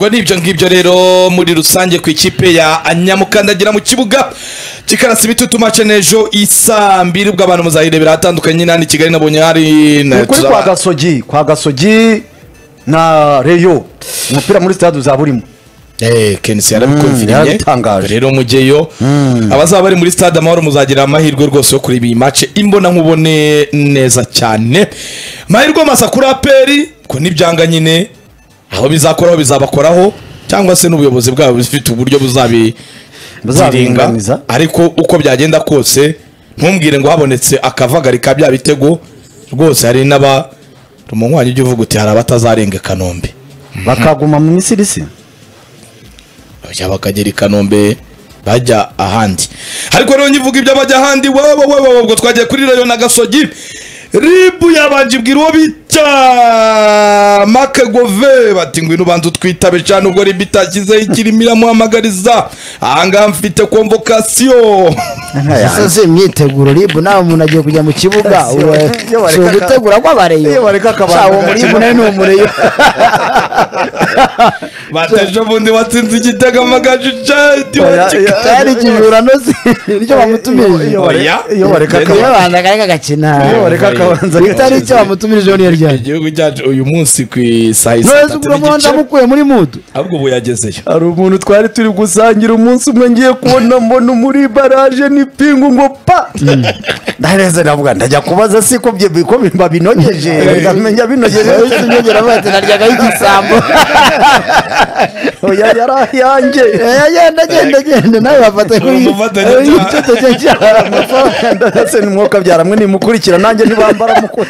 ubwo ni ibyo ngibyo rero muri rusange ku ikipe ya anyamukandagira mu kibuga kikarasa ibitutu mace n'ejo isa mbiri ubwo abantu muzayirebera ahatandukanye n'ahandi i kigali nabonye hari na- ni ukuri kwa tuzaba- gasogi kwa gasogi na reyo umupira muri sitade uzaba urimo Eh, kenisi yarabikonfirmye yarabitangaje. rero mujyeyo abazaba bari muri stade amahoro muzagira amahirwe rwose yo kureba iyi mace imbona nkubone neza cyane amahirwe masa kuri aperi ko n'ibyanga nyine aho bizakoraho bizabakoraho cyangwa se n'ubuyobozi bwabo bufite uburyo buzabiringa Buzabiringaniza. ariko uko byagenda kose ntumbwire ngo habonetse akavagari ka bya bitego rwose hari n'aba rumunywanyi ujya uvuga uti hari abatazarenga i kanombe bakaguma mu misiri se bajya bakagera i kanombe bajya ahandi ariko rero nyivuga ibyo bajya ahandi wowe wowe wowe ubwo twagiye kuri rayo na gasogi ribu yabanje ibwira uwo bita makegove bati ngwino ubanza utwitabe cyane ubwo ribu itashyizeho ikirimo iramuhamagariza ahangaha mfite konvokasiyo ese si imyiteguro ribu nawe umuntu agiye kujya mu kibuga ubu iyo si bareka- ugutegura kw'abareyo iyo bareka akabanga Sha, uwo gake. muribu nawe ni umureyo bateje ubundi watsinze igitego amagajijadi cyari ikijura nozi iryo bamutumirije Iyo bare- iyo bareka iyo akabanga banza akareka agakina iyo bareka akabanza bitari icyo bamutumirije niyo ryari igihugu cyacu uyu munsi ku isaha isaa ntuzi tatu ubwo mubanza n'igice mukuye muri mudu ahubwo ubu yagezeyo hari umuntu twari turi gusangira umunsi umwe ngiye kubona mbona muri baraje n'ipingu ngo pa ndareze ndavuga ndajya kubaza si ko bye- ko bimba binogeje ndamenya binogeje uretse imyogera bati naryaga y'igisambo oya yari ayanjye agenda agenda agenda nawe bafata kuri Umufatanyacyaha. icyo ndetse nimwoka byaramwe nimukurikira nanjye ntibambara mukwe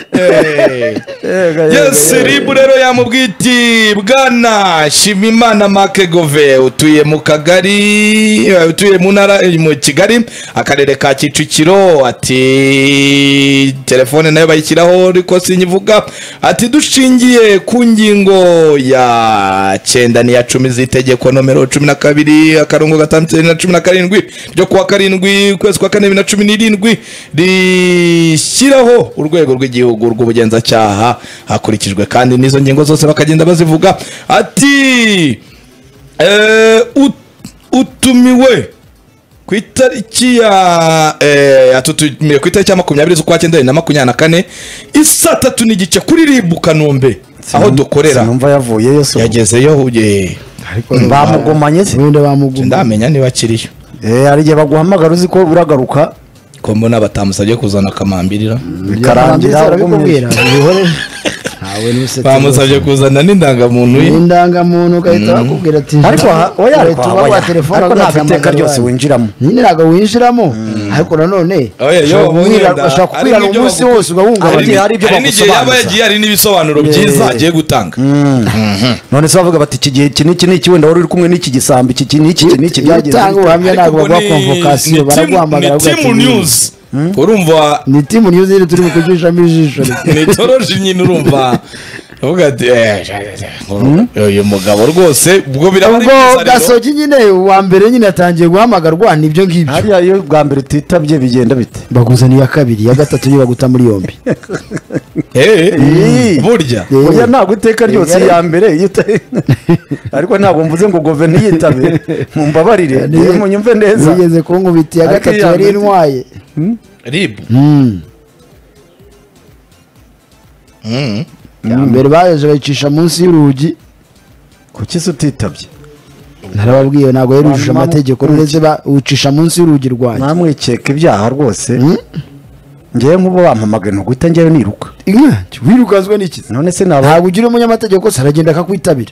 yes ribu rero yamubwiye iti bwana shimimana makegove utuye mu kagari eh, utuye mu ntara eh, mu kigali akarere ka kicukiro ati telefone nayo bayishyiraho ariko sinyivuga ati dushingiye ku ngingo ya cyenda n'iya cumi z'itegeko nomero cumi na kabiri akarongo gatandatu na cumi na karindwi ryo kuwa karindwi ukwezi kwa kane bibiri na cumi n'irindwi rishyiraho urwego rw'igihugu rw'ubugenzacyaha hakurikijwe kandi n'izo ngingo zose bakagenda bazivuga ati eh, ut- utumiwe ku itariki ya eh, atutumiye ku itariki ya makumyabiri z'ukwa cyenda bibiri na makumyabiri na kane isa tatu n'igice kuri ribu kanombe aho dukorera sinumva yavuyeyo so yagezeyo uye bamugomanye se ubundi bamuguma ndamenya niba akiriyo Eh, hari igihe baguhamagara uzi ko uragaruka ko mbona batamusabye kuzana akamambirira bikarangira arabikubwira ugumye. bihore ntawe n'usetsa bamusabye kuzana n'indangamuntu ye indangamuntu ugahita bakubwira ati ariko ha- oya ariko ha- tuba oya. kwa telefone ariko nta ugahamagara biteka ryose wanyu. winjiramo nyine ntabwo winjiramo ariko nanone Oya, iyo ushobora wabonye kubwira- wenda- bashobora hari kubwira n'ibyo umunsi bagu- wose ugahungabana hari hari ibyo hari n'igihe yaba bagusobanuza. yagiye hari n'ibisobanuro byiza agiye gutanga none se bavuga bati iki gihe iki n'iki n'iki wenda wari uri kumwe n'iki gisambi iki iki n'iki iki n'iki iyo byagenze utanga bite? ubuhamya ntabwo ubwo baguha ni- konvokasiyo ni timu- baraguhamagara ni bakagira timu ati, news urumva ni timu niyo ziri turi bukujishamo ijisho ni toroje nyine urumva uvuga ati "Eh, uyu mugabo rwose ubwo birahari ubwo byiza rero." gasogi nyine uwa mbere nyine atangiye guhamagarwa nibyo ngibyo hariya iyo bwa mbere utitabye bigenda bite baguzaniye iya kabiri iya gatatu niyo baguta muri yombi Eh, Ii. burya Eh. burya ntabwo iteka ryose Eh. iya mbere iyo uta- ariko ntabwo mvuze ngo gove ntiyitabe mumbabarire Niyo- munyumve neza zigeze kunkubita iya Ariko gatatu iya yari mbere- intwaye ribu Mm. iya mbere bayoje bayicisha munsi y'urugi kuki se utitabye narababwiye ntabwo yarujuje Mama- amategeko uretse ucisha munsi y'urugi rwanjye namwikeka ibyaha rwose Mm. ngewe nk'ubu bampamagaye ntuguhita ngewe niruka Inka, wirukazwe n'iki none se naba ntabwo ugira umunyamategeko se aragenda akakwitabira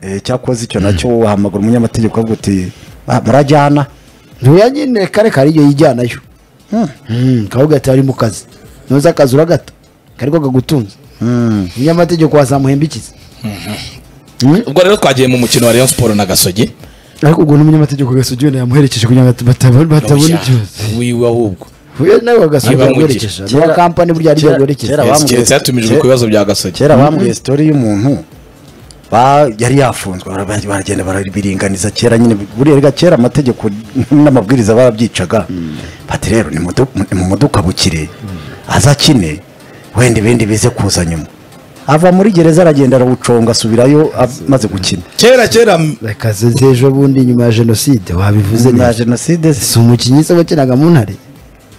Eh, cyakoze icyo nacyo wahamagara umunyamategeko avuga uti "Ah, murajyana ntuya nyine kare kare iyo yijyanayo Hmm. Mm, kavuga ati ari mu kazi ntuza akazi uragata kariko kagutunze Mm. umunyamategeko wazamuhembikiza ubwo rero twagiye mu mukino wa rayon sport na gasogi ariko ubwo n'umunyamategeko gasugiwe yamuherekeje kugira ngo batabona batabona ikibazo wiwe ahubwo uyu nawe Niba wagasubiye mu gihe- yaguherekeje kera- niba kampani burya ari kera- yaguherekeje kera- Yes, bambwiye- keretse yatumijwe ku bibazo bya gasogi kera bambwiye sitori y'umuntu ba- yari yafunzwe bara- bara- baragenda barabiringaniza kera nyine buriya kera amategeko n'amabwiriza barabyicaga bati rero nimudukabukire azakine wenda ibindi bize kuza nyuma ava muri gereza aragenda arawuconga asubirayo amaze gukina kera kera rekaze nteje ubundi nyuma ya jenoside wabivuze nyuma ya neza jenoside si umukinnyi se wakinaga mu ntare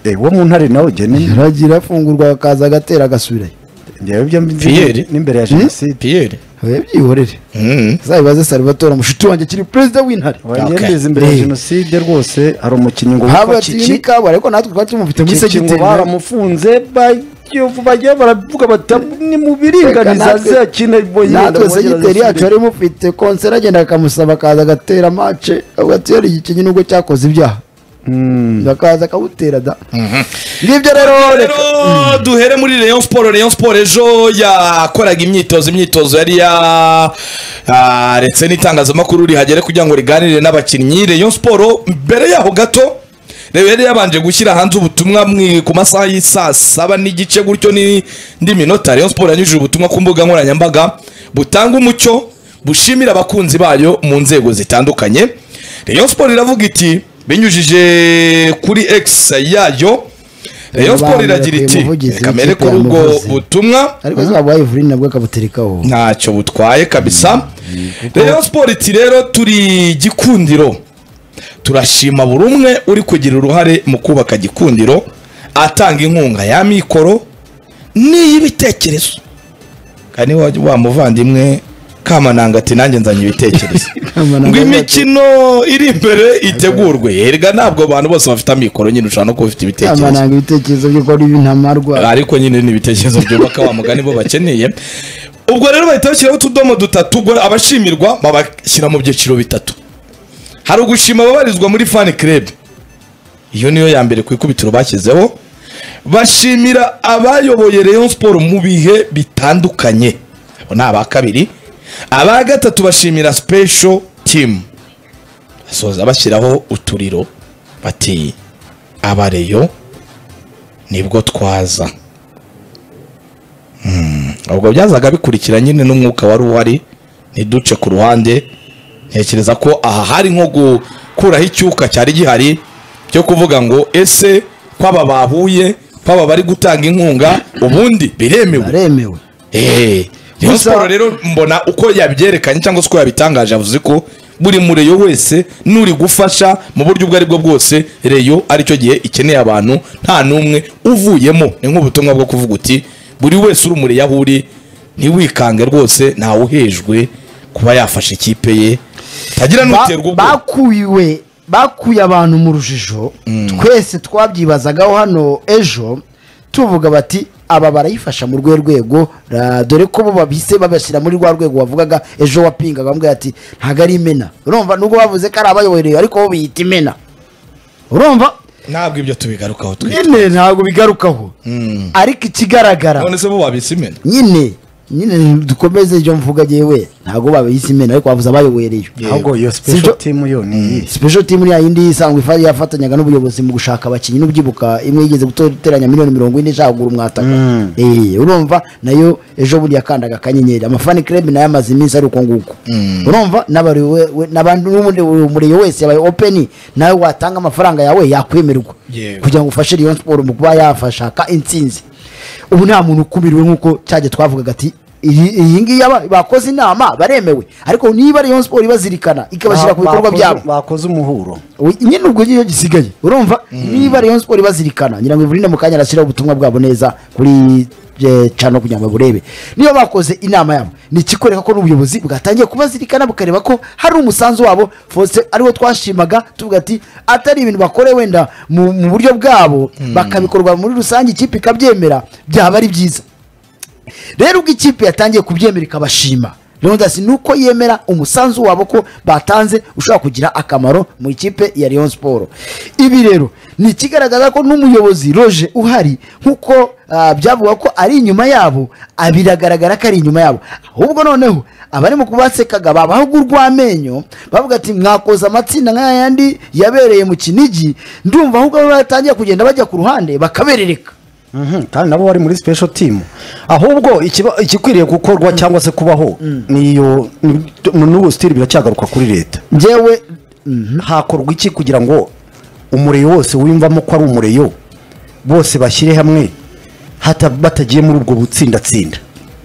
eh, wo mu ntare nawe ugene yaragira afungurwa akaza agatera agasubirayo njyewe ibyo mbi- Pierre. n'imbere ya jenoside piyeri abe byihorere zabibaze salvatore mushiti wanjye akiri perezida w'intare wanjye Okay. mbizi imbere ya Eh. jenoside rwose hari umukinnyi ngo haba witwa ati ni Cici kabari ariko natwe twari tumufite muri Cici ngo segiteri baramufunze bagiye- bagiye baravuga bati ni mu biringaniza Reka natwe- azakina natwe segiteri yacu yari imufite konseri agenda akamusaba akaza agatera mace avuga ati yari igikinyi nubwo cyakoze ibyaha akaza akawutera da ngibyo rero rero duhere muri Rayon Sport Rayon Sport ejo yakoraga imyitozo imyitozo yari yaretse n'itangazamakuru rihagere kugira ngo riganire n'abakinnyi Rayon Sport mbere yaho gato rero yari yabanje gushyira hanze ubutumwa mwi- ku masaha y'i saa saba n'igice gutyo n'indi minota Rayon Sport yanyujije ubutumwa ku mbuga nkoranyambaga butanga umucyo bushimira abakunzi bayo mu nzego zitandukanye Rayon Sport iravuga iti binyujije kuri X yayo Rayon Sport iragira iti Umuvugizi reka mbere w'ikipe kuri ubwo yamuvuze." butumwa ariko se wabaye ivurine nabwo akabuterekaho ntacyo butwaye kabisa Rayon Sport iti rero turi gikundiro turashima buri umwe uri kugira uruhare mu kubaka gikundiro atanga inkunga ya mikoro n'iy'ibitekerezo kandi wa, wa muvandimwe kamananga ati nanjye nzanye ibitekerezo Kamananga ngo imikino iri imbere itegurwe erega ntabwo abantu bose bafite amikoro nyine ushobora no kuba ufite ibitekerezo amananga ibitekerezo by'uko ari ibintamarwa ariko nyine ni ibitekerezo byubaka wa mugani bo bakeneye ubwo rero bahita bashyiraho utudomo dutatu ubwo abashimirwa babashyira mu byiciro bitatu hari ugushima ababarizwa muri fan club iyo niyo ya mbere ku ikubitiro bashyizeho bashimira abayoboye Rayon Sport mu bihe bitandukanye abo ni aba kabiri aba gatatu bashimira special team basoza bashyiraho uturiro bati abareyo nibwo twaza Hmm, ubwo byazaga bikurikira nyine n'umwuka wari uhari ntiduce ku ruhande ntekereza ko aha hari nko gukuraho icyuka cyari gihari cyo kuvuga ngo ese kwaba bahuye kwaba bari gutanga inkunga ubundi biremewe aremewe Eh, Rayon Gusa- Sport rero mbona uko yabyerekanye cyangwa se uko yabitangaje yavuze ko buri mureyo wese n'uri gufasha mu buryo ubwo ari bwo bwose reyo aricyo gihe ikeneye abantu nta n'umwe uvuyemo ni nk'ubutumwa bwo kuvuga uti buri wese uri umureyo aho uri ntiwikange rwose ntawe uhejwe kuba yafasha ikipe ye tagira Ba- n'uterwa ubwo bakuye bakuye abantu mu rujijo twese twabyibazagaho hano ejo tuvuga bati aba barayifasha mu rwe rwego ra- dore ko bo babise babashyira muri rwa rwego wavugaga ejo wapingaga bambwira ati ntabwo ari imena urumva nubwo bavuze ko ari abayoboreye ariko bo biyita imena urumva ntabwo ibyo tubigarukaho twe nyine ntabwo bigarukaho ariko ikigaragara none se bo wabitse imena nyine nyine dukomeze ibyo mvuga yewe ntabwo babise imena ariko bavuze abayoboreye ahubwo iyo Sibyo- special team yo ni iyi special team ya yindi isanzwe ifa yafatanyaga n'ubuyobozi mu gushaka abakinnyi n'ubyibuka imwe yigeze guteranya miliyoni mirongo ine ishaka kugura umwataka eh urumva nayo ejo bundi yakandaga akanyenyeri amafani club nayo amaze iminsi ari uko nguko urumva n'abari we- we- n'abandi n'ubundi umureyo wese yabaye open nawe watanga amafaranga yawe yakwemerwa Yewe. kugira ngo ufashe Rayon Sport mu kuba yafashaka intsinzi ubu nta muntu ukumirwe nk'uko cyajya twavugaga ati iyi iyi ngiyi aba- bakoze inama baremewe ariko niba Rayon Sport ibazirikana ikabashyira ku bikorwa Bakoze- byabo bakoze umuhuro We- nyine ubwo gihe gisigaye urumva niba Rayon Sport ibazirikana ngira ngo Evrine mu kanya arashyiraho ubutumwa bwabo neza kuri eh, cano kugira ngo burebe niba bakoze inama yabo ni ikikwereka ko n'ubuyobozi bwatangiye kubazirikana bukareba ko hari umusanzu wabo fose ariwo twashimaga tuvuga ati atari ibintu bakore wenda mu, mu buryo bwabo bakabikorwa muri rusange ikipe ikabyemera byaba ari byiza rero ubwo ikipe yatangiye kubyemera ikabashima Leonidas ni uko yemera umusanzu wabo ko batanze ushobora kugira akamaro mu ikipe ya Rayon Sport ibi rero ni ikigaragaza ko n'umuyobozi Roger uhari nk'uko ah, byavuga ko ari inyuma yabo ah, biragaragara ko ari inyuma yabo ahubwo noneho abari mu kubasekaga babaha urw'amenyo bavuga ati mwakoze amatsinda nk'aya yandi yabereye mu Kinigi ndumva ahubwo bo batangiye kugenda bajya ku ruhande bakaberereka Mhm, kandi nabo bari muri special team ahubwo ikiba- igikwiriye gukorwa cyangwa se kubaho niyo ni- n'ubu sitiri biracyagaruka kuri leta njyewe hakorwa iki kugira ngo umureyo wose wiyumvamo ko ari umureyo bose bashyire hamwe hata batagiye muri ubwo butsindatsinda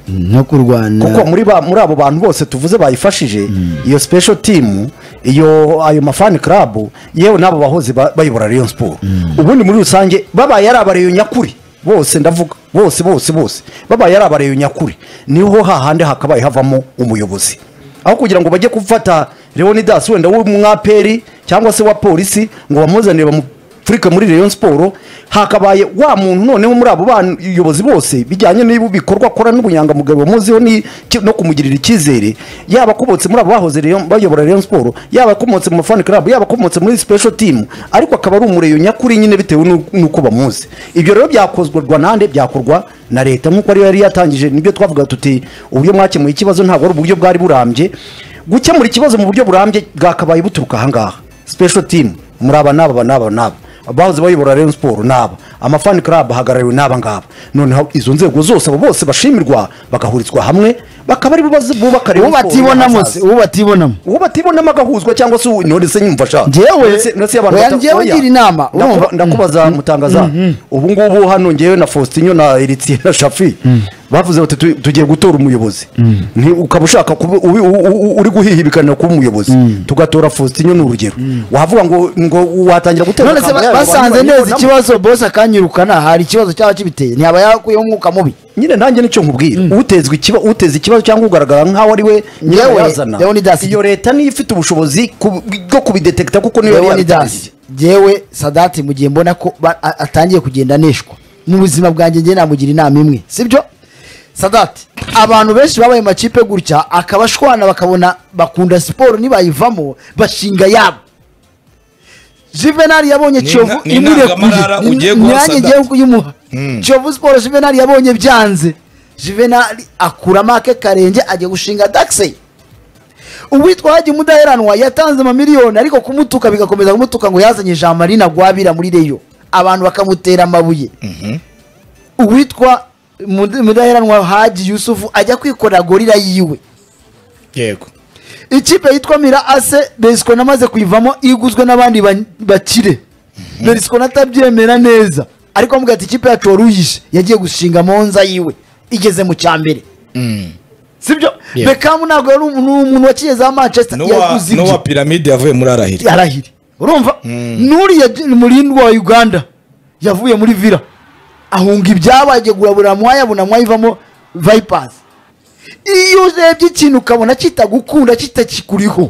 no kurwana kuko muri ba- muri abo bantu bose tuvuze bayifashije iyo special team iyo ayo mafani club yewe n'abo bahoze ba- bayobora Rayon Sport ubundi muri rusange babaye ari abareyo nyakuri bose ndavuga bose bose bose babaye ari abareyo nyakuri niho hahande hakabaye havamo umuyobozi aho kugira ngo bajye gufata Leonidas wenda w'umwaperi cyangwa se wa polisi ngo bamuzanire bamu Afurika muri Rayon Sport hakabaye wa muntu noneho muri abo bayobozi bose bijyanye n'ibi bikorwa akora n'ubunyangamugayo bamuziho ni- ki- no kumugirira icyizere yaba akomotse muri abo bahoze Rayon- bayobora Rayon Sport yaba akomotse mu fan club yaba akomotse muri special team ariko akaba ari umureyo nyakuri nyine bitewe n'u- n'uko bamuzi ibyo rero byakozwa nande byakorwa na leta nk'uko ariyo yari yatangije nibyo twavuga tuti uburyo mwakemuye ikibazo ntabwo ari uburyo bwari burambye gukemura ikibazo mu buryo burambye bwakabaye buturuka ahangaha special team muri aba n'aba aba n'aba n'aba abahoze bayobora Rayon Sport n'aba amafani club ahagarariwe n'aba ngaba noneho izo nzego zose abo bose bashimirwa bagahurizwa hamwe bakaba ari bo bazi- bubaka uwo Rayon Sport batibonamo y'ahazaza. se uwo batibonamo uwo batibonamo agahuzwa cyangwa se none se nyumva shaka Njyewe- None se- none se abantu oya, bata- njyewe oya. ngira inama, Ndakuba- urumva? ndakubaza mutangaza ubu ngubu hano ngewe na Faustinho na Eritier na Shafi bavuze bati "Tu- tugiye gutora umuyobozi Nti- ukaba ushaka kuba- ubi- u- u- uri guhihibikanira kuba umuyozi tugatora Faustinho ni urugero wavuga ngo ngo watangira gutera none se akamo ba- yayo, basanze abantu neza bayibonamo. ikibazo bose akanyirukana hari ikibazo cyaba kibiteye ntiyaba yakuyeho umwuka mubi nyine nanjye nicyo nkubwira utezwe ikiba uteze ikibazo cyangwa ugaragara nk'aho ari we Yewe, nyirayazana Leonidas. iyo leta niyo ifite ubushobozi ku- bwo kubidetekita kuko niyo yari yabitangiye leonidas jyewe sadati mu gihe mbona ko ba- a- atangiye kugenda aneshwa mu buzima bwanjye njye namugira inama imwe sibyo sadati abantu benshi babaye mu makipe gutya akabashwana bakabona bakunda siporo nibayivamo bashinga yabo Juvenal yabonye Ni Kiyovu na- ni imurekuye intangamarara Ni- ugiye guha nanjye Sadati. ngiye kuyimuha Kiyovu Sport Juvenal yabonye byanze Juvenal akura make karenge ajya gushinga Daxey uwitwa hajya umudaheranwa yatanze amamiliyoni ariko kumutuka bigakomeza kumutuka ngo yazanye jean marie ntagwabira muri reyo abantu bakamutera amabuye uwitwa Mud- mudaheranwa haji yusufu ajya kwikorera gorira yiwe yego ikipe yitwa mira ase berisiko namaze kuyivamo iguzwe n'abandi ba- bakire berisiko natabyemera neza ariko amuga ati ikipe yacu waruyishe yagiye gushinga monza yiwe igeze mu cya mbere sibyo Yeah. bekamu ntabwo yari umu- ni umuntu wakigezaho manchester n'uwa yaguze ibye. n'uwa piramide yavuye muri arahiri arahiri urumva n'uriya murindwa wa uganda yavuye muri vira ahunga ibyabagegura buri mwaya buri mwaya ivamo vayipasi iyo urebye ikintu ukabona kitagukunda kitakikuriho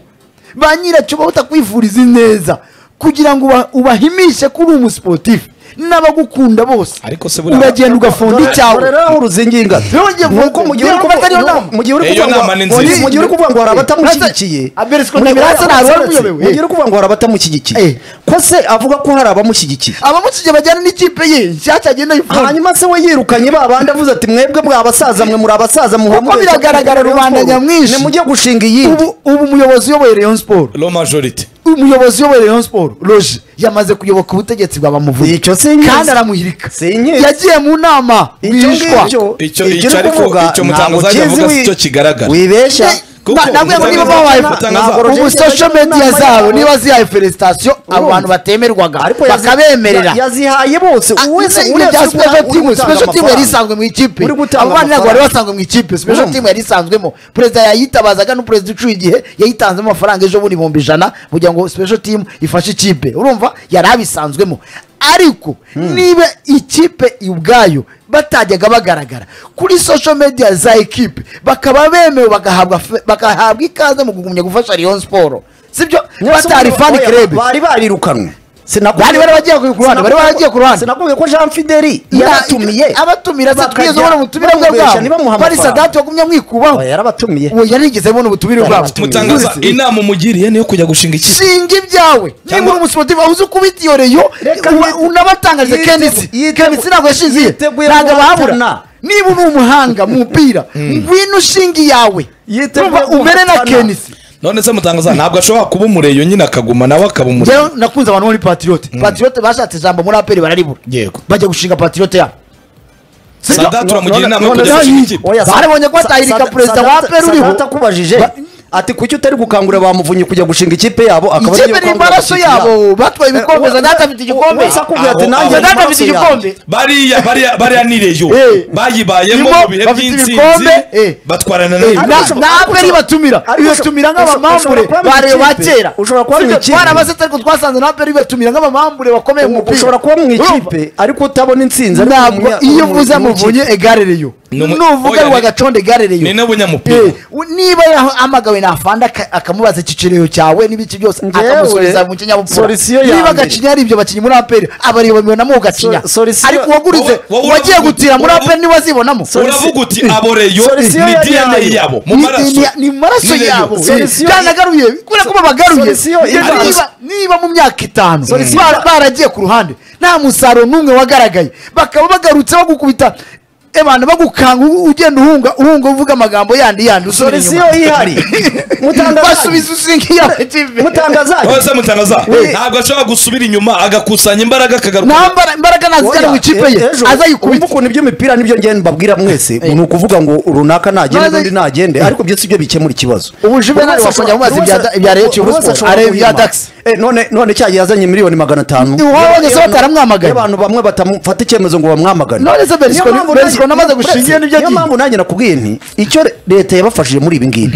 ba nyiracyo bahita kwivuriza ineza kugira ngo uba- ubahimishe ko uri umusiporutifu n'abagukunda bose Ariko se buriya- uragenda ugafonda icyawe Dore rero aho uruzingiye ingata Yongeye kuvuga- Nuko mu gihe uri Yongeye kuvuga kuvuga atariyo nuko- nama. mu gihe uri Iyo kuvuga ngo- nama ni nziza. mu gihe uri kuvuga ngo hari abatamushyigikiye Eh, Abelisco Mu gihe- Nyamiratse nta wari umuyobowe. mu gihe uri kuvuga ngo hari abatamushyigikiye Eh. ko se avuga ko hari abamushyigikiye abamukije bajyana n'ikipe ye nshyashya agenda yifuza hanyuma se we yirukanye ba bandi avuze ati mwebwe mwa basaza mwe muri abasaza muhora Kuko mubeshya biragaragara Rayon rubanda Sport. nyamwinshi. nimujye gushinga iyindi ubu ubu umuyobozi uyoboye rayon siporo lo majorite umuyobozi uyoboye Rayon Sport Roger yamaze kuyoboka ubutegetsi bwa bamuvuye Icyo sinkizi. kandi aramuhirika Sinkizi. yagiye mu nama Icyo bishwa ngicyo- Icyo- icyo icyo uri ariko- kuvuga icyo ntabwo Mutangazaga kizi avuga si wi- cyo kigaragara. wibeshya Kuko Na- nabwo Mutangazaga- niba babaye Mutangazaga- ubu Roger social yagiye mu media nama zabo y'abantu. niba zihaye felicitation abo Urumva. bantu batemerwaga Ariko yazi- bakabemerera ya- yazihaye bose Ah, wese ibi wese bya uri special gutanga- team uri gutanga special team yari amafaranga. isanzwe mu ikipe Uri gutanga abo bana ntabwo bari amafaranga. basanzwe mu ikipe special Urumva. team yari isanzwemo perezida yayitabazaga n'umuperezida ucyuye igihe yayitanzemo amafaranga ejo bundi ibihumbi ijana kugira ngo special team ifashe ikipe urumva yari abisanzwemo ariko niba ikipe ubwayo batajyaga bagaragara kuri social media za ekipe bakaba bemewe bagahabwa fe- bagahabwa ikaze mu kugumya gufasha Rayon Sport sibyo batari fan Oya, club bari barirukanwe Sinakubwiye- Bari bari bagiye ku ruhande, bari baragiye ku ruhande. sinakubwiye ko jean fideli Ya- yaratumiye abatumira se Bakajya twigeze ubona ubutumire bamubesha bwabo ntibamuhe bari amafaranga. sadati wagumye mwikubaho Oya, yarabatumiye uwo yarigeze abona ubutumire bwabo Yarabatumiye. mutangaza Uzi, inama umugiriye niyo kujya gushinga ikipe shinga ibyawe niba uri umusiporutifu aho uzi kubitiyoreyo Reka yite- unabatangarije yite- kendisi yite- kendisi ntabwo yashingiye yiteguye ntabwo abahabura guhatana. niba uri umuhanga mu mupira ngwino ushinga iyawe Yiteguye Urumva, umere na guhatana. kendisi none se mutangaza ntabwo ashobora kuba umureyo nyine akaguma nawe akaba umureyo njyewe nakunze abantu bo muri patiriyote patiriyote bashatse ijambo muri aperi bararibura yego bajya gushinga patiriyote yabo Sibyo? sadati uramugira inama yo kujya none- gushinga ikipe Barabonye ko atahirika perezida wa APR uriho. atakubajije Ba- ati kuki utari gukangurira ba muvunyi kujya gushinga ikipe yabo akaba ariyo ikipe ni ukangurira amaraso gushyigikira. yabo batwaye ibikombe Eh, za data afite igikombe wese akubwira ati Aho- nanjye aho- ndi data amaraso afite yanjye." igikombe bariya bariya bariya ni reyo Eh. bayibayemo Irimo, mu bihe bafite by'intsinzi ibikombe, eh. batwarana Eh, na na- na aperi batumira Ariko ibatumira ushobora- nk'abamambure ushobora kuba mu bareba ba ikipe. kera Ushobora kuba mu Sibyo, ikipe. twarabaze ariko twasanze na aperi ibatumira nk'abamambure bakomeye mu mupira ushobora kuba mu Urumva? ikipe ariko utabona insinzi ariko ntabwo umunya- iyo umu- uvuze mu amuvunye ikipe. egarereyo Ni umu- nuvuga oya, ni- rwagaconda egarereyo ni n'abunyamupira niba yahamagawe nafanda aka- akamubaza icyicirero cyawe n'ibiki byose Ngewe, akamusubiza mu kinyabupfura solisiyo ya niba mbere. gacinya ari ibyo bakinnyi muri aperi abareba bibonamo ugacinya So- solisiyo- ariko uwagurize Wowe- wowe wagiye uravuga- gutira muri wowe- aperi niba azibonamo uravuga uti abo reyo Solisiyo ni yari dna yayo. yabo mu Ni- ni- maraso ni- ni maraso Ni reyo. yabo Solisiyo- byanagaruye kubera ko babagaruye Solisiyo Niba- iba- niba- niba mu myaka itanu Solisiyo- bara- baragiye ku ruhande nta musaruro n'umwe wagaragaye bakaba bagarutse bagukubita abantu bagukanga u- ugenda uhunga uhunga uvuga amagambo yandi yandi usubira solisiyo inyuma ihari basubiza usinga iya TV. mutangazaje hose mutangaza Eh. ntabwo ashobora gusubira inyuma agakusanya imbaraga akagaruka nta mbara- imbaraga nazijyana mu ikipe ye azayikubita azayikubita ukuntu iby'imipira nibyo ngende mbabwira mwese ni ukuvuga ngo runaka nagende Maze- n'undi nagende ariko ibyo si byo bikemura ikibazo Ubu Juvenal wakongera kumubaza ibya- ibya Rayon Kivu Sport, areba ibya Dax. Eh, none none cya gihe yazanye miliyoni magana atanu Ni wowe wageze Y'abantu- bataramwamaganye. y'abantu bamwe batamufata icyemezo ngo bamwamagane None se Berisco Niyo ni- mpamvu Berisco nanjye- namaze Niyo- Berisco, gushingira n'ibyo niyo agiye. mpamvu nanjye nakubwiye nti icyo re- leta yabafashije muri ibi ngibi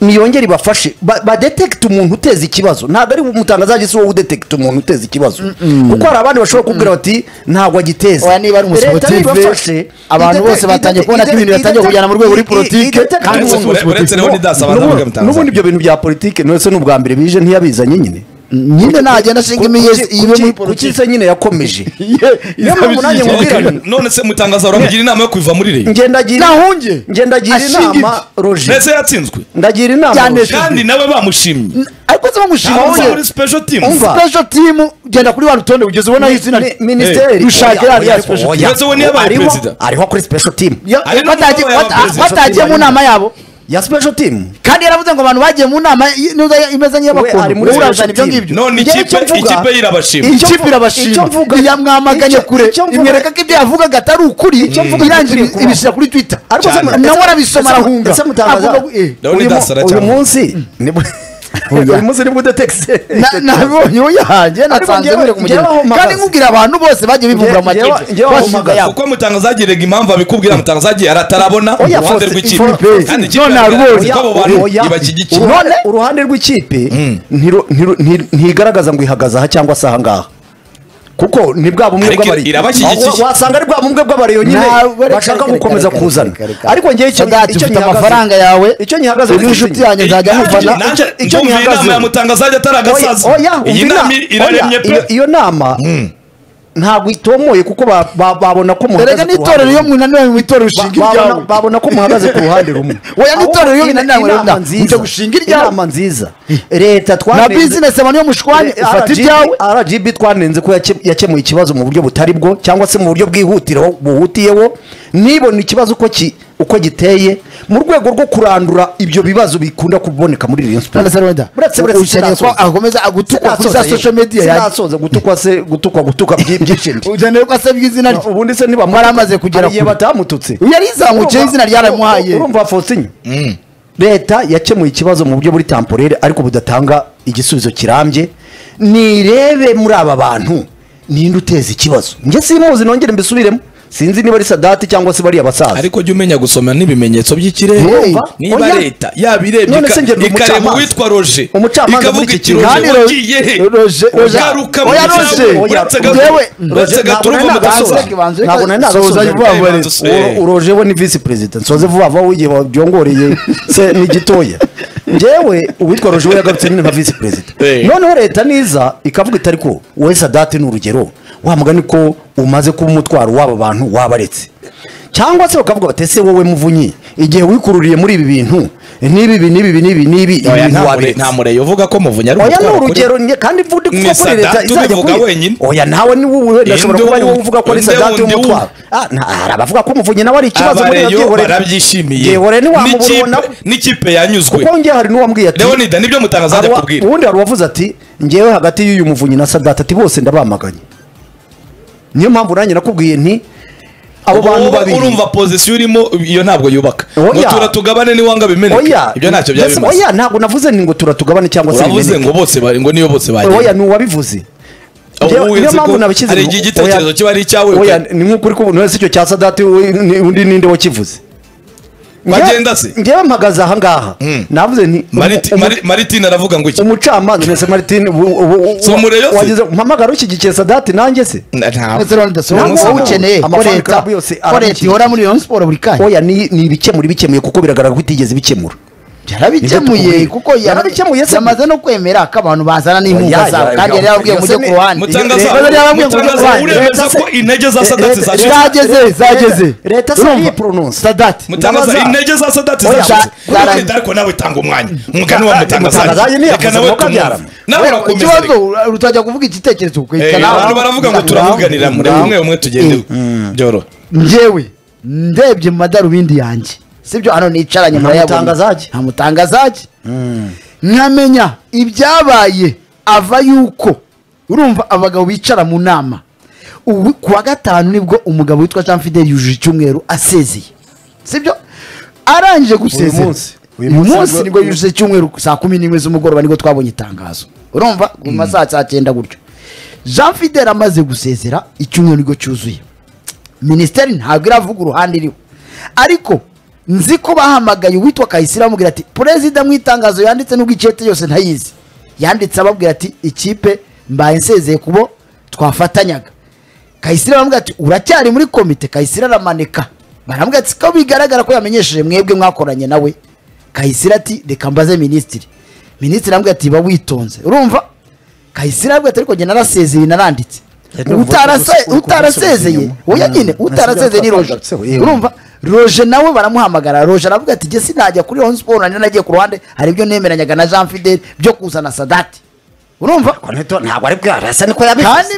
niyongere ibafashe Ba- badetekite umuntu uteza ikibazo ntabwo ari umutangazaje si wowe udetekita umuntu uteza ikibazo kuko hari abandi bashobora kubwira bati ntabwo agiteza Oya, niba ari umusoro Leta TV, nibafashe, abantu idete- bose batangiye idete- kubona ko ibintu idete- biratangiye kujyana mu i- rwego ruri i- politike, idete- kandi uretse- uwo musi uretse nawe nidasa abantu n'ubu- bakamutangaza. n'ubundi ibyo bintu bya politike nose ni ubwa mbere bije ntiyabizanye nyine nyine nagenda ashinga imiyezi ibe muri kuki politiki se nyine yakomeje niyo mpamvu nanjye None- nkubwira nti none se mutangaza uramugira inama yo kuva muri reyo ngendagira Nahunge. ngendagira Ashinga inama ibye. roje mbese yatsinzwe ndagira inama Cyane Roger. kandi nawe bamushimye ariko se bamushima abaza wowe muri special team Umva. special team genda kuri wa rutonde ugeze ubonaho izina Mi- rye. minisiteri Rushakira Oya, ariya oya, special oya. team. Ndetse we niyo abaye Ariho- perezida. ariho akora special team Ya- Ari no batagiye- mu nama bata- y'abaperezida. batagiye mu nama yabo ya special team kandi yaravuze ngo abantu bagiye mu nama i- n'iyo imeze We ari nk'iy'abakuru muri wowe urazana special ibyo team. ngibyo none Njyewe icyo ikipe mvuga- ikipe y'irabashima Icyo ikipe mvu- icyo irabashima mvuga- yamwamaganye icyo- kure icyo mvuga- imwereka ko ibyo yavugaga atari ukuri irangira gikwiye kuba. ibishyira kuri twitter ariko se Cyane. mu- nawe ese- arabisoma ese mu- arahunga ese mutangaza Avuga ko- eh. Ndabona uyu mu- idasara uyu cyane. munsi nibwo uyu munsi nibwo udetekise Na- nabonye uwo yahanjye nasanze njyewe- muri kumugera njyewe aho mpagaze. kandi nkubwira abantu bose bagiye bivumbura mu Njye- njyewe- makipe njyewe aho bashinga mpagaze. yabo kuko mutangaza yagiraga impamvu abikubwira mutangaza yagiye aratarabona Oya, uruhande Fosse, rw'ikipe Fosse. kandi ikipe None yaragaragaje arubonye. ko abo bantu ibashyigikiye Uruhande- uruhande rw'ikipe ntiro- ntiro- nti- ntigaragaza ngo ihagaze aha cyangwa se ahangaha kuko ni bwa bumwe Ariko bw'abari irabashyigikiye. Aho- wasanga ari bwa bumwe bw'abariyo nyine Ntabwo, reka, bashaka reka, gukomeza reka, kuzana reka, reka. ariko njyewe icyo Sadati, icyo ufite nyihagazeho- amafaranga yawe icyo nyihagazeho uri inshuti ni yanjye nzajya mufana icyo- icyo Ndumva iyi nama nyihagazeho. ya mutangazaje ataragasaza Oya, oya, iyi umva nama ina- iraremye oya, pe iyo- iyo nama ntabwo itomoye kuko ba- ba- babona ko erega muhagaze ku n'itorero ruhande iyo rumwe. munaniwe mu itorero Ba- ushinga babona- iryawe babona ko muhagaze ku ruhande rumwe Oya, Ahubwo n'itorero iyo ina- binaniwe inama rero, nziza, mujya gushinga iryawe. inama nziza leta na twanenze- bizinesi abantu yo mushwanye Eh, ufata RGB ibyawe rgb twanenze ko yake- yakemuye ikibazo mu buryo butari bwo cyangwa se mu buryo bwihutiro buhutiyeho nibona ikibazo uko ki- uko giteye mu rwego rwo kurandura ibyo bibazo bikunda kuboneka muri Rayon Sports. None se Roda, Buretse- buretse ukeneye ko sinasoza. akomeza agutukwa kuri za Sinasoza, social media yewe. yanjye. Sinasoza, gutukwa se gutukwa gutukwa byi- byishimye ujyane ko asabye izina rye ubundi se niba Bari amaze kugera hari igihe kure. batamututse Uyu yarizamutseho Urumva- izina ryaramuhaye. urumva fosinye leta yakemuye ikibazo mu buryo buri tamporere ariko budatanga igisubizo kirambye nirebe muri aba bantu ninde uteza ikibazo njye simuzi nongere mbisubiremo sinzi niba ari sadati cyangwa se bariya basaza ariko jya umenya gusoma n'ibimenyetso by'ikirere Urumva? niba Oya. leta yabirebye None se njye ndi ikareba umucamanza. uwitwa roje Umucamanza muri ikavuga iki iti kigo. roje Kandi Roger- wagiye he Roger- Roger- ugaruka mu Oya, cyawe Roger. uretse Njyewe- gato uretse Roger, gato ntabwo uruva mu nari gasoza nagasoza. Ntabwo nari nagasoza. Soza vuba Ibanza vuba. usubire. urojewe ni visi perezida nsoze vuba vuba w'igihe wabyongoreye se ni gitoya njyewe uwitwa rojewe yagarutse nyine nka visi perezida Eh. noneho leta niza ikavuga itari ko wowe sadati ni urugero wa mugani ko umaze kuba umutwaro w'aba bantu wabaretse cyangwa se bakavuga bati ese wowe muvunyi igihe wikururiye muri ibi bintu n'ibi ibi n'ibi ibi n'ibi n'ibi ibi Oya, bintu nta mure- waberetse nta mureyo uvuga ko muvunya ari oya ni umutwaro kuri- urugero nye kandi vudu kuko Ni kuri leta Sadat izajya ubivuga kuri wenyine. oya nawe ni wowe ndashobora Inde kuba ari wowe wundi- uvuga ko ari inde sadati wundi y'umutwaro Ah, nta- hari abavuga ko umuvunyi nawe ari ikibazo muri iyo abareyo gihore barabyishimiye gihore N'ikipe- ntiwamubona n'ikipe yanyuzwe kuko njye hari n'uwambwiye ati leonida nibyo mutangaza ajya awa- kubwira ubundi hari uwavuze ati ngewe hagati y'uyu muvunyi na sadati ati bose ndabamaganye niyo mpamvu nanjye nakubwiye nti abo Ubwo bantu wowe babiri urumva pozisiyo urimo iyo ntabwo yubaka Oya. ngo tura tugabane niwanga bimeneka oya ibyo ntacyo byaba Mbese bimaze oya ntabwo navuze ni ngo turatugabane cyangwa se uravuze bimeneke. ngo bose bari ngo niyo bose bagiye oya ni uwabivuze Aho Njyewe- wowe niyo nzi mpamvu ko nabikize hari mu- igihe oya- igitekerezo kiba ari icyawe oya pe. ni nk'ukuri ko umuntu wese icyo cya sadati we- ni- undi ninde wakivuze Njyewe- Bagenda se? njyewe mpagaze ahangaha navuze nti Mariti- umu- Mari- maritine aravuga ngo iki umucamanza mese martin ubu- ubu- Si umureyo se? wagize mpamagara ushyigikiye sadati nanjye se Na- nta- ndetse rero Ntabwo ndasoma wowe ntabwo. ukeneye ko Amafan leta club yose ko leta arabikeneye. ihora muri Rayon Sport buri kanya oya ni ni ibikemura ibikemuye kuko biragaragara ko itigeze ibikemura yarabikemuye Nibyo kuko tukubwira. Yarabikemuye se. yamaze no kwemera ko abantu bazana n'inkunga Oya, zabo ya- kandi yari yarababwiye ngo Mbese ujye ku ni- ruhande mutangaza Yari yarababwiye ngo ujye ku mutangaza ruhande uremeza Leta se- ko intege za sadati Leta- zashize zageze zageze Leta se Urumva? yipronounce. sadati mutangaza intege za sadati Oya, zashize za- Urukundo za- ariko nawe tanga umwanya umugani wa Za- Mutangaza mutangaza yari yavuze reka nawe ngo kabyara. tumwumve. nawe urakomeza ikibazo reka. utajya kuvuga igitekerezo Eh, ukwerekana abantu baravuga ngo turavuganira muri Ngaho. bumwe bumwe tugende byoroha njyewe ndebye mu madarubindi yanjye sibyo hano nicaranye Nta murayabona. mutangazage. nta mutangazage nkamenya ibyabaye ava yuko urumva abagabo bicara mu nama ubu ku wa gatanu nibwo umugabo witwa jean fidel yujuje icyumweru asezeye sibyo arangije gusezera munsi. Uyu uyu munsi munsi nibwo- nibwo yujuje icyumweru saa kumi n'imwe z'umugoroba nibwo twabonye itangazo urumva mu masaha saa cyenda gutyo jean fidel amaze gusezera icyumweru nibwo cyuzuye minisiteri ntabwo iravuga uruhande iriho ariko nzi ko bahamagaye uwitwa kayisire bamubwira ati perezida mu itangazo yanditse nubwo icyete yose ntayizi yanditse ababwira ati ikipe mbaye nsezeye kubo twafatanyaga kayisire baramubwira ati uracyari muri komite kayisire aramanika baramubwira ati ko bigaragara ko yamenyesheje mwebwe mwakoranye nawe kayisire ati reka mbaze minisitiri minisitiri aramubwira ati ba witonze urumva kayisire aramubwira ati ariko njye narasezeye naranditse Reka Utarase- uvuga- utarasezeye uvuga- oya nyine Mm. utarasezeye ni roje Twatse- yewe. urumva roje nawe baramuhamagara roje aravuga ati jye sinajya kuri Rayon Sport nanjye nagiye ku ruhande hari ibyo nemeranyaga na jean fidel byo kuzana sadati urumva Ariko nito- ntabwo ari bwarasa niko kandi yabivuze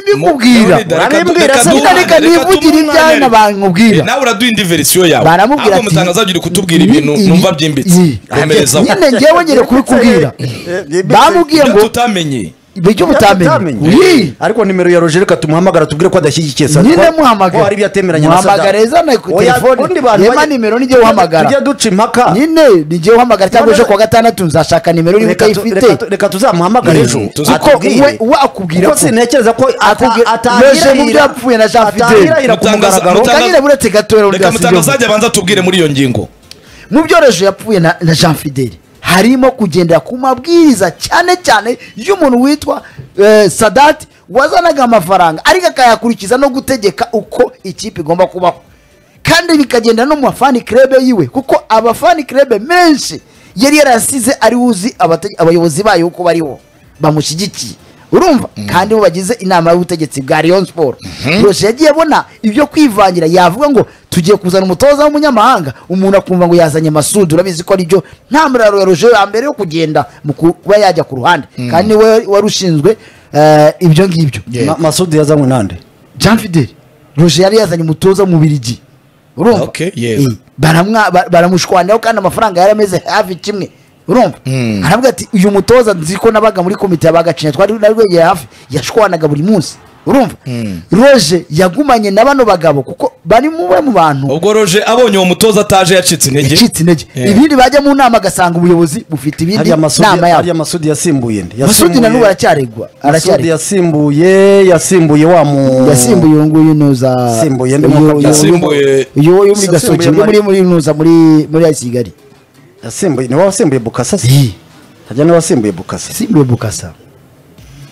Mu- mbikubwira Reka urabibwira du- se, reka reka duhane, reka nivugire tumuhane. ibyanyu bamubwira. Eh, nawe uraduha indi verisiyo yawe baramubwira ahubwo mutangaza agira kutubwira ibintu Ibi- numva byimbitse Iyi. komerezaho nyine ngewe nyine kubikubwira bamubwiye ibyo ngo tutamenye ibyo Utamenye. mutamenye Iyi. ariko nimero ya roger reka tumuhamagara tubwire ko adashyigikiye sa nyine ko- muhamagara ko hari ibyo atemeranya na muhamagara Sadat. ezana ku Oya, ubundi telefone bantu yema bajya- nimero nijye uhamagara tujya duca impaka nyine nijye uhamagara cyangwa ejo ku wa gatandatu nzashaka nimero niba Reka tu- utayifite reka tu- reka tuzamuhamagare Mm. ejo Tuzi ko atubwire. we- we akubwira Kuko ko- sintekereza ko ata- akubwira- atahirahira- Roger mu byo yapfuye na Jean Fidel. atahirahira ku Mutangaza- mugaragaro Mutanga- Utangire buretse gatoya undi reka yasigaye mutangaza undi. ajya abanza atubwire muri iyo ngingo mu byoroheje yapfuye na, na jean fidel harimo kugendera ku mabwiriza cyane cyane y'umuntu witwa eh, sadati wazanaga amafaranga ariko akayakurikiza no gutegeka uko ikipe igomba kubaho kandi bikagenda no mu bafani krebe yiwe kuko abafani krebe menshi yari yarasize ari uzi abate- abayobozi bayo uko bariho bamushyigikiye urumva kandi bo bagize inama y'ubutegetsi bwa Rayon Sport Roche yagiye abona ibyo kwivangira yavuga ngo tugiye kuzana umutoza w'umunyamahanga umuntu akumva ngo yazanye Masudi urabizi ko aribyo nta muraro ya Roche ya mbere yo kugenda mu kuba yajya ku ruhande kandi we wari ushinzwe eh, ibyo ngibyo Ma- masudi yazanywe nande Jean Fidel Roger yari yazanye umutoza mu Bubiligi urumva Okay, yes. Eh, baramwa- ba- baramushwanyaho kandi amafaranga yari ameze hafi kimwe urumva aravuga ati uyu mutoza nzi ko nabaga muri komite y'abagacinya twari narwegeye hafi yashwanaga buri munsi urumva Roger yagumanye na bano bagabo kuko bari mu bamwe mu bantu ubwo roje abonye uwo mutoza ataje yacitse intege yacitse intege Yeah. ibindi bajya mu nama agasanga ubuyobozi bufite ibindi hariya masudi nama hariya yabo masudi yasimbuye nde Masudi na n'ubu aracyaregwa Masudi aracyari yasimbuye yasimbuye wa mu yasimbuye uyu nguyu nuza Yasimbuye ndimo kubya- Yasimbuye- uyu uyu muri Yasimbuye gasoki uyu muri Mari- muri nuza muri muri ya kigali yasimbuye niwe wasimbuye bukasa se Iyi. hajya niwe wasimbuye bukasa yasimbuye bukasa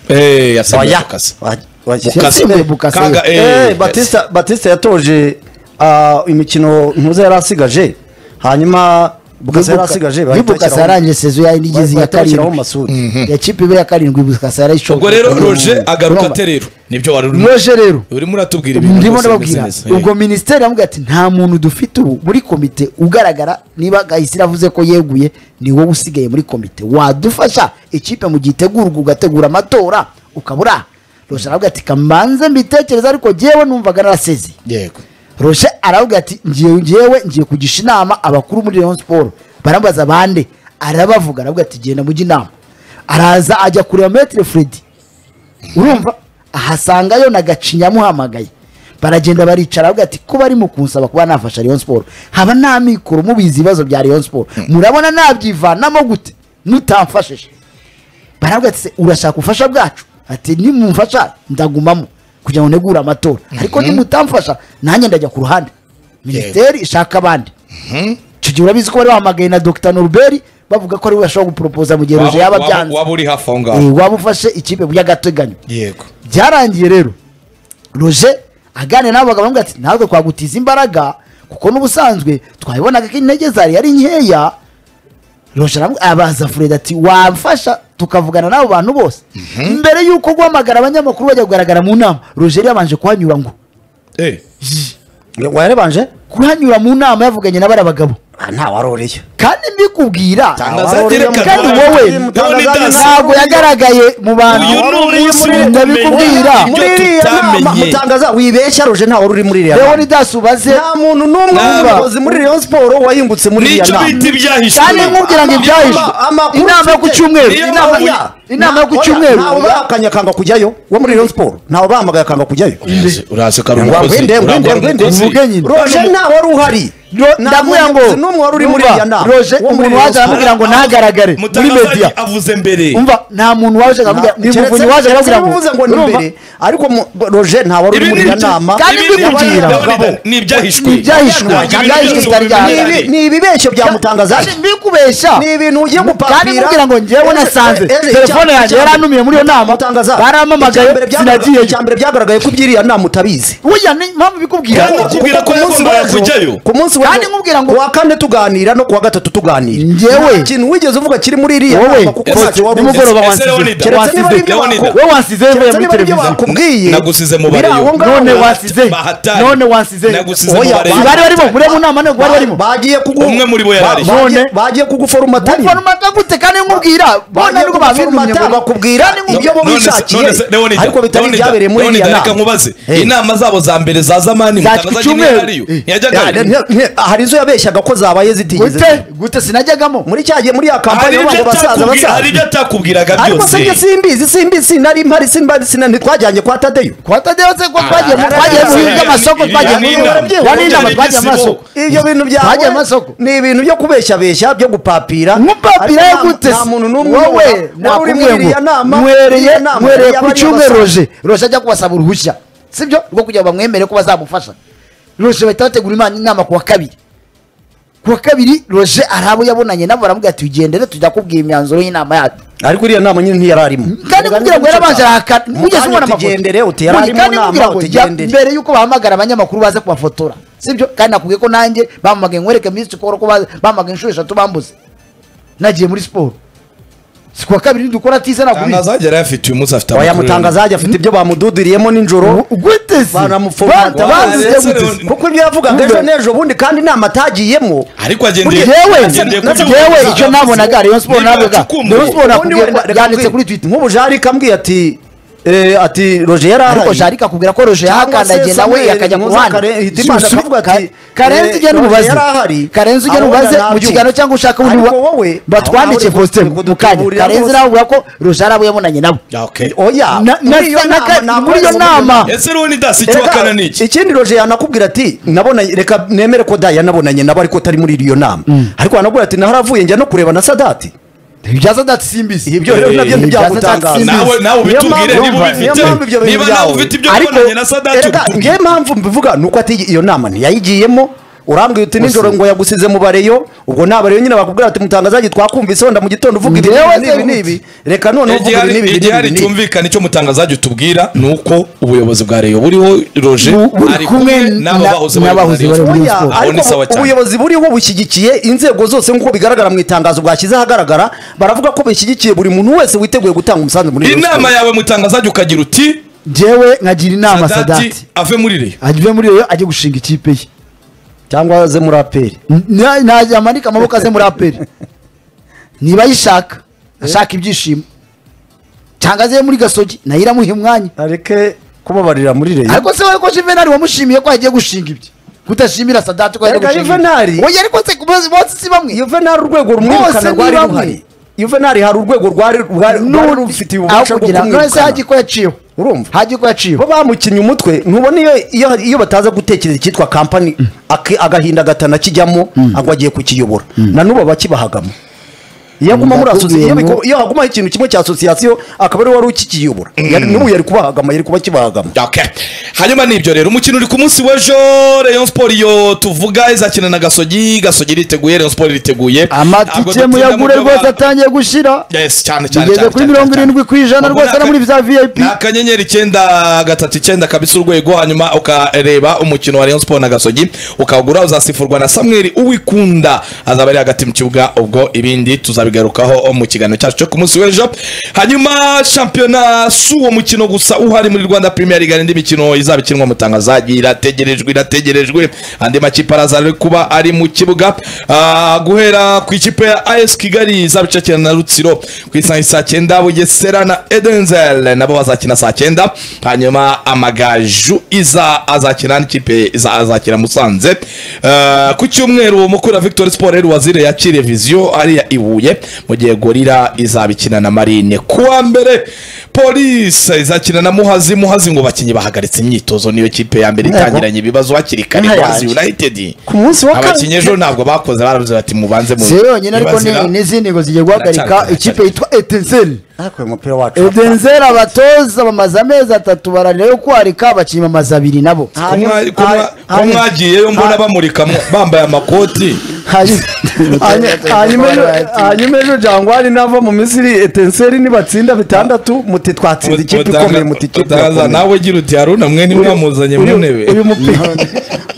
Eh, yasimbuye Oya. akakazi. Wa- wa- yasimbuye bukasa Kaga, ye. eh, Eh, batista batista yatoje ah, imikino ntuza yari asigaje hanyuma bukasa yari Buka- asigaje ni bukasa yarangije sezo ya nigeze ya bakashyiraho karindwi masudi ya kipe ibe ya karindwi bukasa yarayishoboye ubwo rero roje Urumva. agaruka Urumva. ate rero nibyo wari urimo roje rero urimo uratubwira ibintu ndimo rwose bimeze ndababwira neza. Eh. ubwo minisiteri yamubwira ati nta muntu dufite ubu muri komite ugaragara niba gahisi avuze ko yeguye ni wowe usigaye muri komite wadufasha ikipe mu gihe itegurwa ugategura amatora ukaba uri aha roje aravuga ati kamanze mbitekereza ariko jyewe numvaga narasezeye yego roshe aravuga ati ngiye ngewe ngiye kugisha inama abakuru muri Rayon Sport barabaza bande arabavuga aravuga ati genda mujye inama araza ajya kureba metre Fred urumva ahasangayo na gacinya amuhamagaye baragenda baricara bavuga ati kuba arimo kunsaba kuba nafasha Rayon Sport haba namikoro mubizi ibibazo bya Rayon Sport murabona nabyivanamo gute nutamfashije baravuga ati se urashaka ubufasha bwacu ati nimumfasha ndagumamo kugira ngo negure amatora ariko nimutamfasha nanjye ndajya ku ruhande minisiteri ishaka abandi icyo gihe urabizi ko bari bahamagaye na dr norbert bavuga ko ari we bashobora guporopoza mu gihe roje yaba waba byanze waba uri hafi aho ngaho Eh, waba ufashe ikipe by'agateganyo yego byarangiye rero roje aganira n'abo bagabo bamubwira ati natwe twagutiza imbaraga kuko n'ubusanzwe twabibonaga ko intege zari ari nkeya roje aramu- abaza furedi ati wamfasha tukavugana n'abo bantu bose mbere y'uko guhamagara abanyamakuru bajya kugaragara mu nama roje yari yabanje kuhanyura ngo Eh, warebanje kuhanyura mu nama yavuganye na bariya bagabo ntawaroreye kandi mbikubwira Tangaza wari reka- uri- kandi wowe Tangaza neza. ntabwo yagaragaye mu bantu Uyu ni umunsi Muri- w'ubumenyi. ndabikubwira Ibyo tutamenye. mutangaza wibeshya roje ntawe uri muri iriya leoni nama dasi ubaze nta muntu n'umwe Nta- w'umuyobozi muri rayon siporo wahingutse muri iriya nicyo bita nama ibyahishwe kandi nkubwira ngo ibyahishwe Ama- amakuru inama yo ku mfite- cyumweru Niyo inama- mpamvu- inama yo ku Oya, cyumweru ntawe bahakanye akanga kujyayo wo muri rayon siporo ntawe bahamagaye akanga kujyayo urazi- urazi ko ari Ngo umukozi ngwinde, urangwa ngwinde, ngwinde. n'umukozi. Mvuge nyine. roje ntawe wari uhari Ro- Nta ndabwira ngo muyobozi n'umwe wari uri muri umva, iriya nama roje wo muri umuntu Rayon waje Sport. aramubwira ngo ntagaragare muri Mutangaza media avuze mbere umva nta muntu waje akakubwira ni umuvunyi waje akakubwira ngo uvuze ngo ni urumva? imbere ariko mu- roje nta wari uri muri iyo nama kandi Ibi ni mbikubwira. ibyahishwe. Ni ibyahishwe. Ni ibyahishwe. Ntabwo ibi Ibyahishwe byose bitari ubimenyera. byahishwe. Ni- ni ibibeshyo bya mutangaza Kandi mbikubeshya ni ibintu ugiye gupapira kandi mbwira ngo njyewe Ejo- nasanze ejo- telefone icya- yanjye icya- yaranumiye muri iyo nama mutangaza barampamagaye icya mbere byagaragaye- sinagiyeyo icya mbere byagaragaye ko iby'iriya nama utabizi burya ni mpamvu bikubwira Kandi ukubwira ko yagombaga kujyayo. ku munsi Kandi nkubwira ngo- wa kane tuganira no ku wa gatatu tuganira Njyewe- Nta kintu wigeze uvuga kiri muri iriya Wowe, nama kuko ese- ntacyo wari uzi. nimugoroba Ese wansize. Leonida, Keretse wansize. niba ari ibyo Leonida. bakubwiye. we wansize mvuye Keretse muri niba ari ibyo televiziyo bakubwiye Nagusize mu biri bariyo. aho ngaho. none wasize bahatari. none wasize Nagusize mu Oya, bareba. bari barimo muri mu nama ntabwo bari barimo bagiye kugu Umwe muri bo yarari. ba- bagiye- None- bagiye kuguforumatanya baforomata gute kandi nkubwira bona nibwo babintumye ngo bakubwira ibyo bo None se- bishakiye none se- Leonida, ariko bitari Leonida, byabereye muri Leonida, iriya reka nama nkubaze Eh. inama zabo za mbere za zamani Za mutangaza nyine cyumweru. yariyo Eh. yajyaga Ya, ne- ne- hari izo yabeshyaga ko zabaye zitigeze gute ziba. gute sinajyagamo muri cya gihe muri ya hari kampani ibyo y'abantu basaza atakubwira- basaza hari ibyo atakubwiraga ariko byose se njye simbizi simbizi sinari mpari simbizi sinari twajyanye kwa tadeyo kwa tadeyo se ko twagiye mu Ah, twagiye mu ah, bihugu by'amasoko ah, twagiye mu ah, bihugu ah, by'amasoko, ah, n'inama ah, twagiye mu ah, masoko ibyo bintu byawe Twajya amasoko. ni ibintu byo kubeshyabeshya byo gupapira nkupapira Ariko yo nta- gute nta se? muntu n'umwe wowe wari uri nakubwiye muri iriya ngo nama nywereye iriya nama nywereye yari ku abari cyumweru abasaza. roje roje ajya kubasaba uruhushya sibyo rwo kugira ngo bamwemere ko bazamufasha roje bahita bategura imana inama ku wa kabiri ku wa kabiri roje ari abo yabonanye nabo baramubwira ati ugendere tujya kubwira imyanzuro y'inama yacu ariko iriya nama nyine ntiyararimo kandi kugira ngo yarabanje arahakana ugeze ubona amafoto tugendere uti Muri- yararimo kandi kugira nama ngo ya- tugendere mbere y'uko bahamagara abanyamakuru baze kubafotora sibyo kandi nakubwiye ko nanjye bampamagaye nkwereke minsi ukora ko baze- bampamagaye inshuro eshatu bambuze nagiye muri siporo si kuwa kabiri dukora tize Tangaza nakubizi yari ayafite uyu munsi afite oya amakuru mutangaza ajya afite ibyo bamududuriyemo nijoro uguteze banamufomata Ba- bazize Ba- gute kuko ibyo yavugaga ejo n'ejo bundi kandi inama atagiyemo ariko agendeye Yewe, agendeye ku natwe- by'ubu- yewe, icyo nabonaga, Rayon Sport Niba nabonaga, yacukumbuye- Rayon Sport- Ubundi nakubwiye- wenda- reka yanditse nkubwire. kuri Twitter. nk'ubu jarika ambwiye ati eh, ati roje yari ariko ahari jarika akubwira ko roje yahakandagiye nawe akajya ku ruhande hitimana akavuga ati karenzi ugenda umubaze karenzi ugenda umubaze mu kiganiro cyangwa ushaka undi wa- batwandikiye posite mu kanya karenzi nawe ubwira ko roje ari abo yabonanye nabo Okay. oya Na- na- muri iyo na- nama na- ntabwo muri iyo ari uburyo nama. bw'umuntu. ese rero ni dasi icyo Reka, wakana ni iki ikindi roje yanakubwira ati nabonanye reka nemere ko daya nabonanye nabo ariko atari muri iyo nama ariko yanakubwira ati naharavuye njya no kureba na sadati ibyaza ndatsimbisi ibyo rero Eh, nabyo ibyo ntibyagutangaza Simbizi. nawe nawe Niyo ubitubwire mpamvu- niba niyo ubifite mpamvu ibyo bintu niba byawe. nawe ufite ibyo Ariko- kubonanye na sadati Erega, ubitubwire. ngewe mpamvu mbivuga nuko ati iyo nama ntiyayigiyemo urambwira uti nijoro ngo yagusize mu bareyo ubwo nta bareyo nyine bakubwira ati mutangazaji twakumvise wenda mu gitondo uvuga ibi Ngewe n'ibi se- n'ibi reka noneho uvuga ibi n'ibi n'ibi igihari n'ibi n'ibi cyumvikana icyo mutangazaji utubwira ni uko ubuyobozi bwa reyo buriho roje buri ari kumwe kumwe n'abo na- bahoze n'abahoze bari bari muri muri Rayon Oya, Sport. Aho ni ariko sawa ubu- cyane ubuyobozi buriho bushyigikiye inzego zose nk'uko bigaragara mu itangazo bwashyize ahagaragara baravuga ko bishyigikiye buri muntu wese witeguye gutanga umusanzu muri Rayon inama Sports. yawe mutangazaji ukagira uti jewe nkagira inama sadati sadati ave muri reyo ajye muri reyo ajye gushinga ikipe ye cyangwa ze muri aperi Na- na- yamanike amaboko aze muri aperi niba ayishaka ashaka ibyishimo cyangwa aze muri gasogi nayo iramuha umwanya areke kubabarira muri reyo ariko se wowe ko juvenali wamushimiye ko yagiye gushinga ibyo kutashimira sadati ko yagiye Erega gushinga Juvenali- ibyo. oya ariko se bose bose si bamwe yuvenali urwego rumwirukana Bose ni rwari bamwe. ruhari yuvenali hari urwego rwari rwari rwari rufitiye ububasha bwo kugira ngo kumwirukana ko yaciyeho urumva hajya uko yaciwe bo bamukinnye umutwe ntubona iyo iyo iyo bataza gutekereza icyitwa kampani aki- agahinda gatana kijyamo ngo agiye kukiyobora na n'ubu bakibahagamo iyo aguma muri Ndakubwiye asosiyasiyo ngo- iyo hagumaho ikintu kimwe cya asosiyasiyo akaba ari we wari ukikiyobora Yari- n'ubu yari kubahagama yari kuba kibahagama Okay. hanyuma nibyo rero umukino uri ku munsi w'ejo rayon sport iyo tuvuga izakina na gasogi gasogi iriteguye rayon sport iriteguye Ntabwo amatike dutinda muyagure mu byo rwose ba- atangiye gushira Yes, cyane cyane Igeze cyane, kuri cyane, mirongo cyane. irindwi ku Ubwo ijana rwose ni no muri aka- za VIP. ni akanyenyeri icyenda gatatu icyenda kabisa urwego hanyuma ukareba umukino wa rayon sport na gasogi ukawugura uzasifurwa na samweli uwikunda azaba ari hagati mu kibuga ubwo ibindi tuzabigarukaho mu kiganiro cyacu cyo ku munsi w'ejo hanyuma shampiyona si uwo mukino gusa uhari muri rwanda premier league hari indi mikino izaba ikinwa mutangazaji irategerejwe irategerejwe andi makipe araza ari kuba ari mu kibuga Ah, guhera ku ikipe ya as kigali izaba icakina na rutsiro ku isaha ya saa cyenda bugesera na edenzel nabo bazakina saa cyenda hanyuma amagaju iza azakina n'ikipe iza azakina musanze Ah, ku cyumweru mukura victor sport rero wazire yakiriye viziyo ariya ibuye mu gihe gorira izaba ikina na marine ku wa mbere polise izakina na muhazi muhazi ngo bakinnyi bahagaritse imyitozo niyo kipe ya mbere Ntego. itangiranye ibibazo hakiri kare Nka muhazi yanjye. united ku munsi wa abakinnyi kane ejo ntabwo bakoze baravuze bati mubanze mu si yo yonyine ariko ni- ntibazira. n'izindi ngo zigiye guhagarika Baracyari- ikipe yitwa etenzeli ariko uyu mupira wacu etenzeli abatoza bamaze amezi atatu bararira yo kwarika abakinnyi bamaze abiri nabo Ko mwa- ko mwa- ko hanyuma- mwagiyeyo mbona bamurika mu- bambaye amakoti Hanyuma- Hany- hanyuma ejo- hanyuma ejo jangwari nava mu misiri etenseri nibatsinda bitandatu muti twatsinze ikipe ikomeye muti ikipe Utaza, irakomeye nawe gira uti haruna mwe nimwamuzanye mu Uyu- ntebe uyu mupira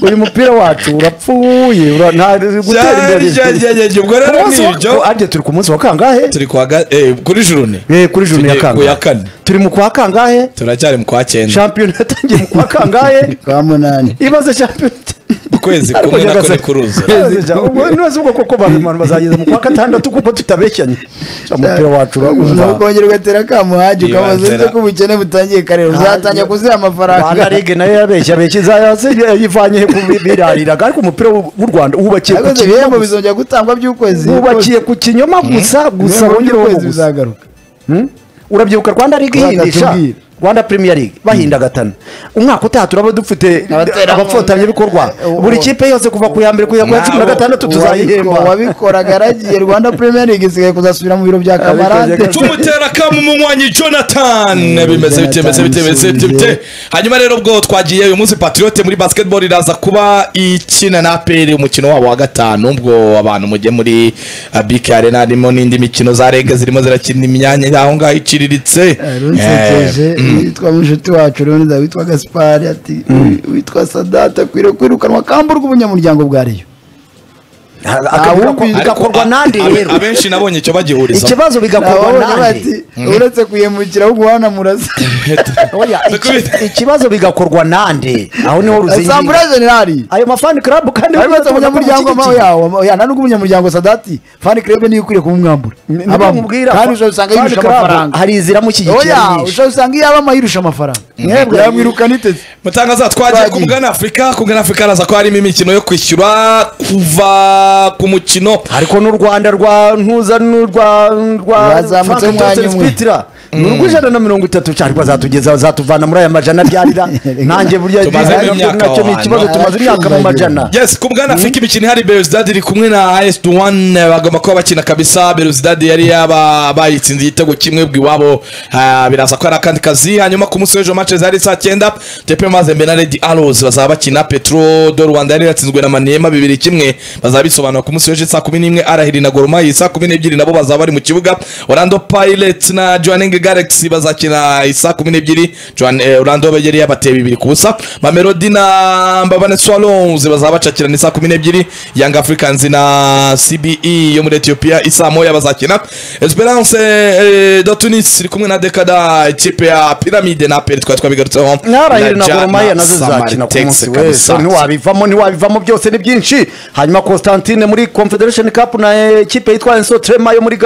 uyu mupira wacu urapfuye ura- nta gutera imbere Byaryaryaryaryarya, ubwo Ku rero munsi wa- nibyo arye turi ku munsi wa kangahe turi kwa ga- eh, kuri jurune Eh, kuri juru ya Tugiye ku ya kangahe kane. turi mu kwa kangahe turacyari mu kwa cyenda shampiyona yatangiye mu kwa kangahe kwa munani ibaze shampiyona ukwezi Ariko kumwe nako nyagasozi- ntikuruza Nyagasozi, ubwo nibaza ubwo koko abantu bazageza mu kwa gatandatu kuko tutabeshyanye umupira wacu uraguza ukongera ugatera kamuhaji ukabaza Yibazira. ese ko ubukene butangiye kare uzatangira kuziha amafaranga rwanda ligue nayo yabeshya abeshya izaya yivanye he ku bi- birariraga ariko umupira w'u w'u rwanda wubakiye ku yakoze kinyoma ibihembo gusa. bizongera gutangwa by'ukwezi wubakiye ku kinyoma gusa gusa Ibihembo wongereho by'ukwezi gusa bizagaruka urabyibuka rwanda ligue ihindisha Uzatubwira. rwanda premier league bahinda gatanu umwaka utaha turaba dufite Abaterankunga. abafatanyabikorwa Uwo- buri kipe yose kuva ku ya mbere kugera ku ya cumi na Nabo- gatandatu Uwabiko- tuzayihemba uwabikoraga yaragiye rwanda premier league isigaye kuzasubira mu biro bya kamarade Abikoze- tumutera kamu umunywanyi jonathan bimeze bite bimeze bite bimeze bite bite hanyuma rero ubwo twagiye uyu munsi patriote muri basketball iraza kuba ikina na aperi umukino wabo wa gatanu ubwo abantu mujye muri uh, bk arena harimo n'indi mikino za rege zirimo zirakina imyanya aho ngaho iciriritse runsekeje witwa mushiti wacu rundi witwa gaspari ati witwa sadata akwiriye kwirukanwa kamburwa ubunyamuryango bwa reyo Akavuga ko- Ariko- bigakorwa nandi rero abenshi nabonye icyo bagihuriza ikibazo bigakorwa Nababona bati nandi uretse kuyemukira ahubwo uhana murasa Oya, iki- ikibazo bigakorwa nande aho niho ruzingira sambura generali ayo mafani club kandi ariko se bamaze umunyamuryango kumushyigikira. amawe yawo ya nani umunyamuryango sadati fani kirebe niyo ukwiye kumwambura Ni- ni Abamo. bamubwira kandi ko- ushobora usanga Fan yirusha Club amafaranga hari izira mushyigikira oya nyinshi. ushobora usanga iyo abamo yirusha amafaranga mwebwe yamwirukana iteze mutangaza twagiye ku mugana afurika ku mugana afurika haraza ko harimo imikino yo kwishyura kuva ku mukino ariko n'u rwanda rwa ntuza n'urwa Rwazamutse umwanya umwe. ni urw'ijana na mirongo itatu cyane bazatugeza bazatuvana muri aya majana abyarira nanjye burya Tumaze nacyo imyaka nacyo ni aho ikibazo hantu. tumaze imyaka mu majana yes ku bwana afurika imikino ihari beruzidadi iri kumwe na as one bagomba kuba bakina kabisa beruzidadi yari yaba bayitsinze igitego kimwe ubwo iwabo ah, biraza ko hari akandi kazi hanyuma ku munsi w'ejo match zari saa cyenda tepe mazembe na redi arozi bazaba bakina petro do rwanda yari yatsinzwe na maniema bibiri kimwe bazaba bisobanura ku munsi w'ejo saa kumi n'imwe arahiri na gorumayi saa kumi n'ebyiri nabo bazaba bari mu kibuga orlando pirates na johanning galaxy bazakina saa kumi n'ebyiri Johan- eh, orlando yari yabateye bibiri ku busa mamelodi na mbabane swalons bazaba bacakirana isaa kumi n'ebyiri young africans na cbe yo muri ethiopia isaa moya bazakina esperance eh, de tunis iri kumwe na dekada ikipe ya pyramide na aperi twari twabigarutseho nkarahira na Jana goromaya nazo zizakina ku Samaritex munsi kabisa. wese ntiwabivamo ntiwabivamo byose ni byinshi hanyuma constantine muri confederation cup na eh, ekipe yitwa enso trema yo muri